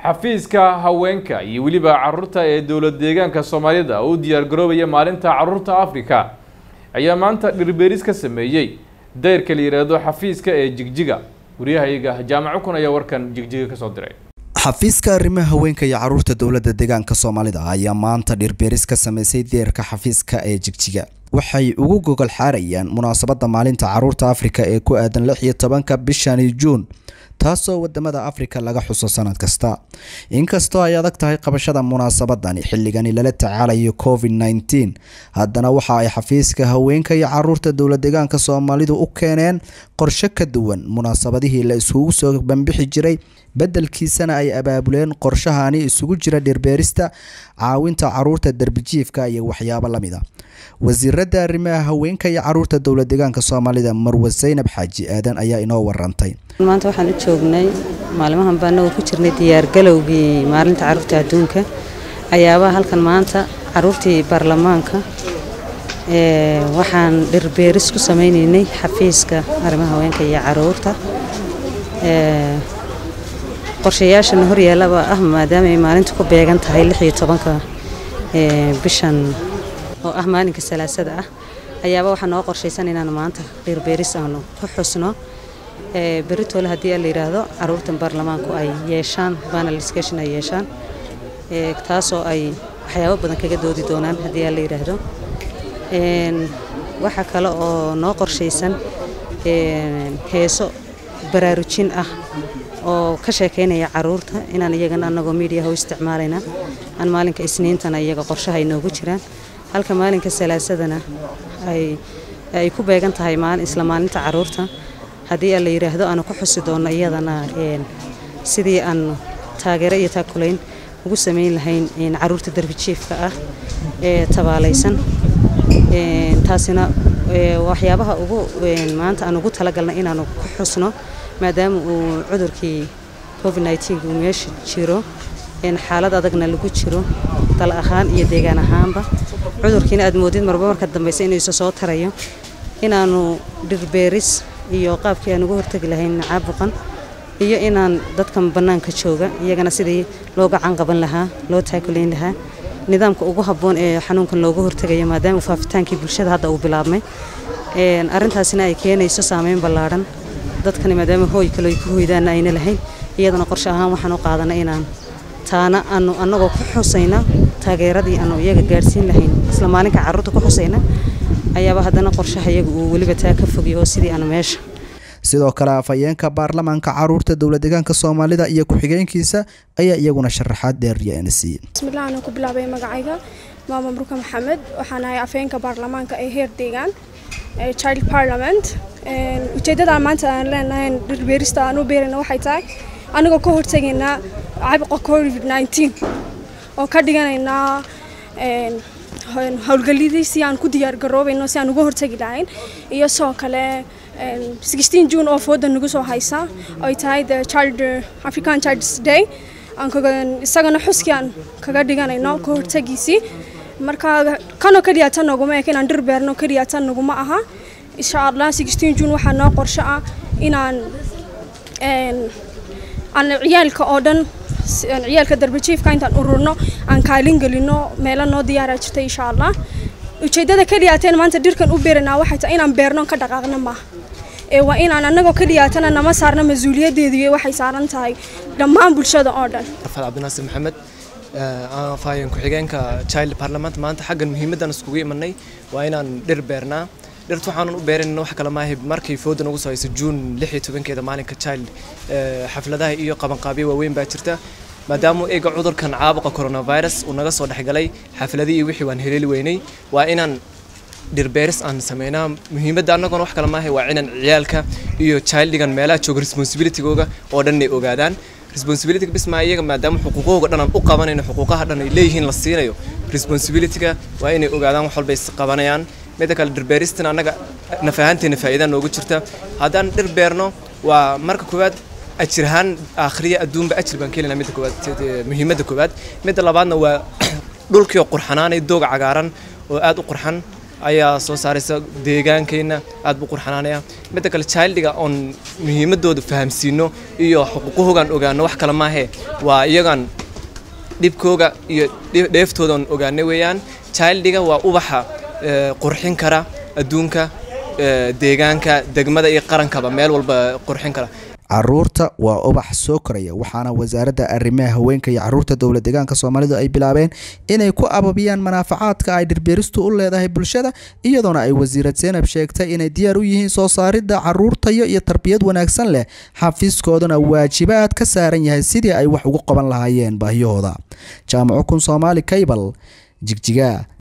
xafiiska haweenka iyo weliba caruurta ee dowlad deegaanka soomaalida oo u diyaargaroobaya maalinta caruurta afrika ayaa maanta dhirbeeris ka sameeyey dayrka la yidhaahdo xafiiska ee jigjiga waryahayaga jaamaco kun ayaa warkan jigjiga kasoo diray xafiiska arrimaha haweenka iyo caruurta dowladda deegaanka soomaalida ayaa maanta dhirbeeris ka sameysay deerka xafiiska ee jigjiga waxay ugu gogol xaarayaan munaasabadda maalinta caruurta afrika ee ku aadan lix iyo tobanka bishani juun taasoo wadamada afrika laga xuso sanad kasta inkastoo ay adag tahay qabashada munaasabadani xilligani lala tacaalayo covid nneteen haddana waxa ay xafiiska haweenka iyo caruurta dowlad deegaanka soomaalidu u keeneen qorshe ka duwan munaasabadihii la iskugu soo banbixi jiray beddelkiisana ay abaabuleen qorshahani isugu jira dhirbeerista caawinta caruurta darbijiifka iyo waxyaabo lamid a wasiirada arrimaha haweenka iyo caruurta dowlad deegaanka soomaalida marwe saynab xaaji aadan ayaa inoo warantay maanta waxaan u joognay maalimahan baa anagoo ku jirnay diyaargalowgii maalinta caruurta adduunka ayaabaa halkan maanta caruurtii baarlamaanka waxaan dhirbeeris ku sameynaynay xafiiska arrimaha haweenka iyo caruurta qorshayaashana horyaallaba ah maadaama ay maalinta ku beegan tahay lix iyo tobanka bishan oo ah maalinka salaasada ah ayaaba waxaa noo qorshaysan inaan maanta dhirbeeris aanu ku xusno beritoole haddii la yidhaahdo caruurtan baarlamaanku ay yeeshaan panel discussion ay yeeshaan taasoo ay waxyaabo badan kaga doodi doonaan haddii la yidhaahdo waxaa kale oo noo qorshaysan heeso baraarujin ah oo ka sheekeynaya caruurta inaan iyagana anagoo miidiyaha u isticmaalayna aan maalinka isniintana iyaga qorshaha ay noogu jiraan halka maalinka salaasadana ay ku beegan tahay isla maalinta caruurta haddii la yidhaahdo aanu ku xusi doonno iyadana sidii aan taageero iyo taakulayn ugu samayn lahayn caruurta darbijiifka ah ee tabaalaysan taasina waxyaabaha ugu maanta aan ugu talagalnay inaanu ku xusno maadaama uu cudurkii covid uu meesha jiro xaalad adagna lagu jiro dal ahaan iyo deegaan ahaanba cudurkiina aad moodid marba marka dambeysa inuu isa soo tarayo inaanu dhirbeeris iyo qaabkii aan uga hortegi lahayn caabuqan iyo inaan dadkan bannaanka jooga iyagana sidii loo gacan qaban lahaa loo taakulayn lahaa nidaamka ugu habboon ee xanuunkan looga hortegayo maadaama faafitaankii bulshada hadda uu bilaabmay arrintaasina ay keenayso saameyn ballaadhan dadkani maadaama hooy kale ay ku hoydaana ayna lahayn iyadana qorshe ahaan waxaan u qaadanay inaan taana aanu annagoo ku xusayna taageeradii aanu iyaga gaadhsiin lahayn isla maalinka carruurta ku xusayna ayaaba haddana qorshaha iyaga uu weliba taa ka fogay oo sidii aanu meesha sidoo kale afhayeenka baarlamaanka caruurta dowlad deegaanka soomaalida iyo ku-xigeenkiisa ayaa iyaguna sharaxaad dheeryaana siiyey bismillaah anaan ku bilaabay magacayga maama murka maxamed waxaan ahay afhayeenka baarlamaanka ee heer deegaan child parliament ujeeddada maanta aan leenahay dhirbeerista aan u beerayna waxay tahay anigoo ka hortegaynaa caabuqa covid nneteen oo ka dhiganaynaa howlgallidii si aan ku diyaargaroobayno si aan uga hortegi lahayn iyo sidoo kale sixteen june oo fooda nagu soo haysa ay tahay the child african childs day aan isagana xuskii aan kaga dhiganayno ka hortegiisii marka kanoo keliya tan naguma eka inaan dhir beerno keliya tan naguma aha insha allah sixteen june waxaa noo qorsho ah inaan aan ciyaalka oo dhan ciyaalka darbajiifka intaan ururno aan kaalin gelino meelo noo diyaara jirta insha allah ujeeddada keliyaateen maanta dhirkan u beeranaa waxay tahay inaan beerno ka dhaqaaqna maaha ee waa inaan annagoo keliyaatana nama saarna mas-uuliyaddeedu waxay saaran tahay dhammaan bulshada oo dhan rafal cabdinaasir maxamed afhayeen ku-xigeenka child parliament maanta xaggan muhiimaddan iskugu imanay waa inaan dhir beernaa dhirta waxaanan u beeranayna wax kale maahay markii fooda nagu soo haysa juun lix iyo tobankeeda maalinka child xafladaha iyo qabanqaabyo waaweyn baa jirta maadaama eega cudurkan caabuqa coronavirus uu naga soo dhexgalay xafladii iyo wixii waan heleeli weynay waa inaan dhirbeeris aan sameynaa muhiimadda annaguna wax kale maahay waa inaan ciyaalka iyo childigan meelaha jooga responsibilitygooga oo dhan ay ogaadaan responsibilityga bismaa iyaga maadaama xuquuqahooga dhan aan u qabanayno xuquuqaha dhan ay leeyihiin la siinayo responsibilityga waa inay ogaadaan wax walba is qabanayaan midda kale dhirbeeristan annaga naf ahaanteena faa'iida noogu jirta haddaan dhir beerno waa marka koowaad ajir ahaan aakhriya adduunba ajir baan kelinaa midda koowaad muhiimadda koowaad midda labaadna waa dhulkii oo qurxanaanay dooga cagaaran oo aad u qurxan ayaa soo saaraysa deegaankeenna aad buu qurxanaanaya midda kale childiga oon muhiimadooda fahamsiino iyo xuquuqahoogaan ogaano wax kale maahee waa iyagaan dhibkooga iyo dheeftooda oon ogaanay weeyaan childiga waa ubaxa qurxin kara adduunka deegaanka degmada iyo qarankaba meel walba qurxin kara caruurta waa ubax soo koraya waxaana wasaaradda arrimaha haweenka iyo caruurta dowlad deegaanka soomaalidu ay bilaabeen inay ku ababiyaan manaafacaadka ay dhirbeeristu u leedahay bulshada iyadoona ay wasiirad seenab sheegtay inay diyaar u yihiin soo saaridda caruurtayo iyo tarbiyad wanaagsan leh xafiiskooduna waajibaad ka saaran yahay sidii ay wax ugu qaban lahaayeen baahiyahooda jaamaco kun soomaali kaybal jigjiga